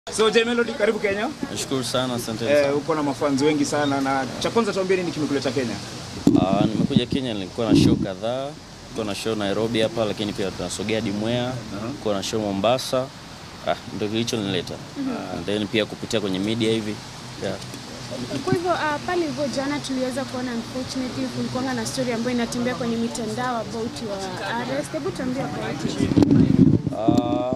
So J Melody, karibu Kenya. Nashukuru sana, asante Eh, sana. uko na mafans wengi sana na cha kwanza tuambie nini kimekuleta Kenya? Ah, nimekuja Kenya, nilikuwa na show kadhaa. Nilikuwa na show Nairobi hapa, lakini pia tunasogea hadi Mwea. Nilikuwa na show Mombasa. Ah, ndio kilichonileta. And then pia kupitia kwenye media hivi. Yeah. Kwa hivyo uh, pale hivyo jana tuliweza kuona unfortunately kulikuwa na story ambayo inatembea kwenye mitandao about your arrest. Hebu tuambie kwa watu. Ah,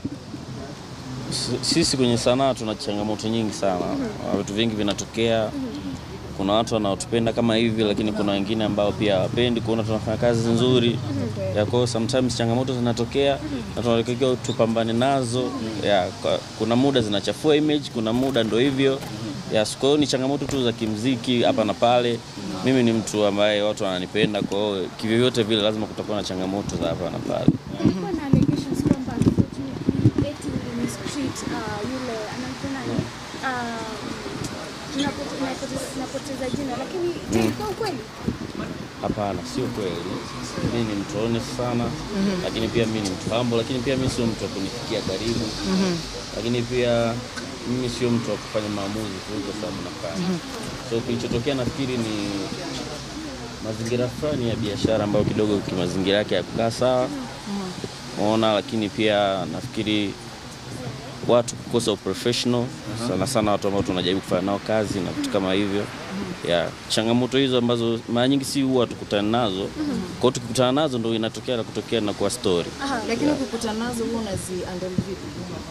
s- sisi kwenye sanaa tuna changamoto nyingi sana. Ah, Vitu vingi vinatokea. Kuna watu wanaotupenda kama hivi, lakini kuna wengine ambao pia hawapendi kuona tunafanya kazi nzuri. Ya kwa hiyo sometimes changamoto zinatokea na tunatakiwa tupambane nazo. Ya, kwa- kuna muda zinachafua image, kuna muda ndo hivyo. Ya, kwa hiyo ni changamoto tu za kimziki hapa na pale. Mimi ni mtu ambaye watu wananipenda, kwa hiyo kivyovyote vile lazima kutakuwa na changamoto za hapa na pale. Kulikuwa na allegations kwamba unfortunately eti in street uh, yule anaitwa nani? Uh, tunapote- tunapoteza- tunapoteza jina lakini je, ilikuwa ukweli? Hapana, sio kweli. Mimi ni mtu honest sana, lakini pia mimi ni mtu humble, lakini pia mimi sio mtu wa kunifikia karibu, lakini pia mimi sio mtu wa kufanya maamuzi tu kwa sababu nafanya. So kilichotokea nafikiri ni mazingira fulani ya biashara ambayo kidogo kimazingira yake hakukaa sawa, umeona, lakini pia nafikiri watu kukosa uprofessional sana sana, watu ambao tunajaribu kufanya nao kazi na vitu kama hivyo ya changamoto hizo ambazo mara nyingi si huwa tukutana nazo. Kwa hiyo tukikutana nazo ndo inatokea na kutokea na kuwa story. Lakini ukikutana nazo huwa unazi handle vipi?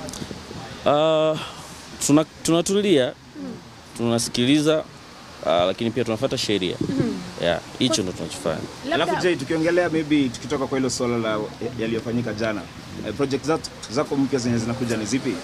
Ah, tuna tunatulia tunasikiliza, ah, lakini pia tunafuata sheria ya hicho ndo tunachofanya. Alafu J, tukiongelea maybe tukitoka kwa hilo swala la yaliyofanyika jana. Eh, project zako, zako mpya zenye zinakuja ni zipi?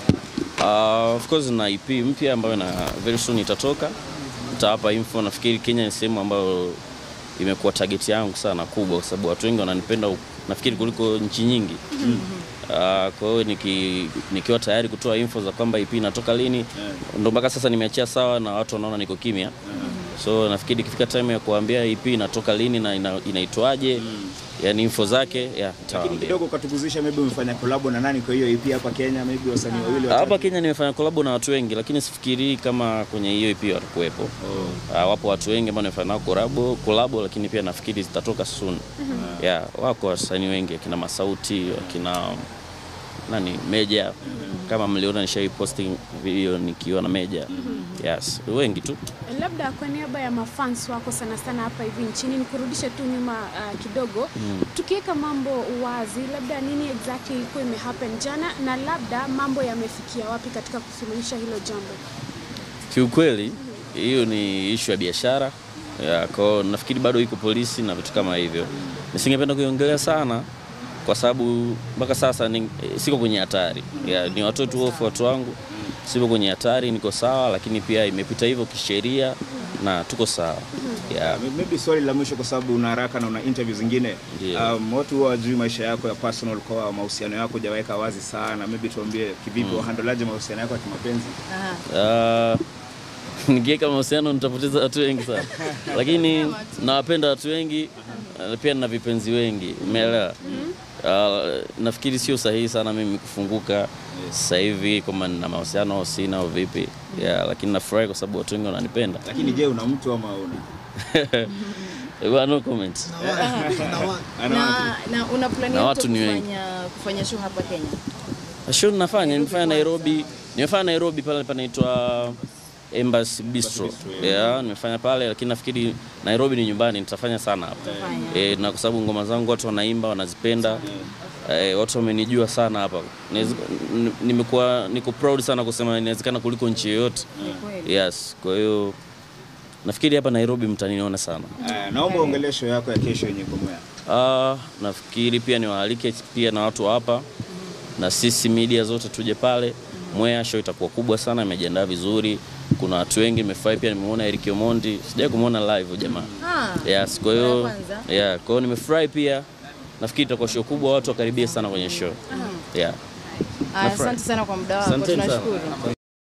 Uh, of course na EP mpya ambayo na very soon itatoka, nitawapa info. Nafikiri Kenya ni sehemu ambayo imekuwa target yangu sana kubwa, kwa sababu watu wengi wananipenda huku, nafikiri kuliko nchi nyingi. Uh, kwa hiyo niki, nikiwa tayari kutoa info za kwamba EP inatoka lini, ndo mpaka sasa nimeachia sawa na watu wanaona niko kimya. So nafikiri ikifika time ya kuambia EP inatoka lini na ina, inaitwaje, yani info zake ya Lakini nitawaambia. kidogo ukatuguzisha maybe umefanya collab na nani kwa hiyo EP hapa Kenya, maybe wasanii wawili watatu. Hapa Kenya nimefanya kolabo na watu wengi, lakini sifikirii kama kwenye hiyo EP watakuwepo. Ah, wapo watu wengi ambao nimefanya nao kolabo, kolabo, lakini pia nafikiri zitatoka soon. Yeah, wako wasanii wengi akina Masauti, akina nani Meja, kama mliona nishai posting video nikiwa na Meja. Yes, wengi tu. Labda kwa niaba ya mafans wako sana sana hapa hivi nchini, nikurudishe tu nyuma uh, kidogo tukiweka mambo wazi, labda nini exactly ilikuwa imehappen jana na labda mambo yamefikia wapi katika kusuluhisha hilo jambo? Kiukweli hiyo ni ishu ya biashara ya, kwa hiyo nafikiri bado iko polisi na vitu kama hivyo. Nisingependa kuiongelea sana kwa sababu mpaka sasa ni, siko kwenye hatari ya, ni watoe tu hofu watu wangu, sipo kwenye hatari, niko sawa, lakini pia imepita hivyo kisheria na tuko sawa ya, Maybe swali la mwisho kwa sababu una haraka na una interview zingine. Ndio. Um, watu huwa wajui maisha yako ya personal kwa mahusiano yako hujaweka wazi sana. Maybe tuambie kivipi wahandolaje mahusiano yako ya kimapenzi? Aha. Ah, nikiweka mahusiano nitapoteza watu wengi sana, lakini nawapenda watu wengi na pia nina vipenzi wengi, umeelewa? Ah, nafikiri sio sahihi sana mimi kufunguka sasa hivi kwamba nina mahusiano au sina au vipi, yeah, lakini nafurahi kwa sababu watu wengi wananipenda. Lakini je, una mtu ama una? Well, no comment. Ana Na, na una plani Na yote watu ni wengi. kufanya, kufanya show hapa Kenya? Show ninafanya, nimefanya Nairobi, nimefanya Nairobi pale panaitwa Embassy Bistro. Yeah, nimefanya pale lakini nafikiri Nairobi ni nyumbani, nitafanya sana hapa. Utafanya. E, na kwa sababu ngoma zangu watu wanaimba wanazipenda. E, watu wamenijua sana hapa. Inaweza- n- Nimekuwa niko proud sana kusema inawezekana kuliko nchi yoyote. Ni kweli. Yes, kwa hiyo nafikiri hapa Nairobi mtaniona sana. Eh, naomba uongelee show yako ya kesho yenye iko Mwea. Ah, nafikiri pia niwaalike pia na watu wa hapa na sisi media zote tuje pale. Mwea show itakuwa kubwa sana, imejiandaa vizuri. Kuna watu wengi nimefurahi pia, nimemuona Eric Omondi, sijai kumuona live jamaa. Ah, Yes, kwa mara ya hiyo kwanza? yeah, kwa hiyo nimefurahi pia. Nafikiri itakuwa show kubwa, watu wakaribie sana kwenye show. Yeah. Aya, asante sana kwa muda wako, Asanteni sana. tunashukuru.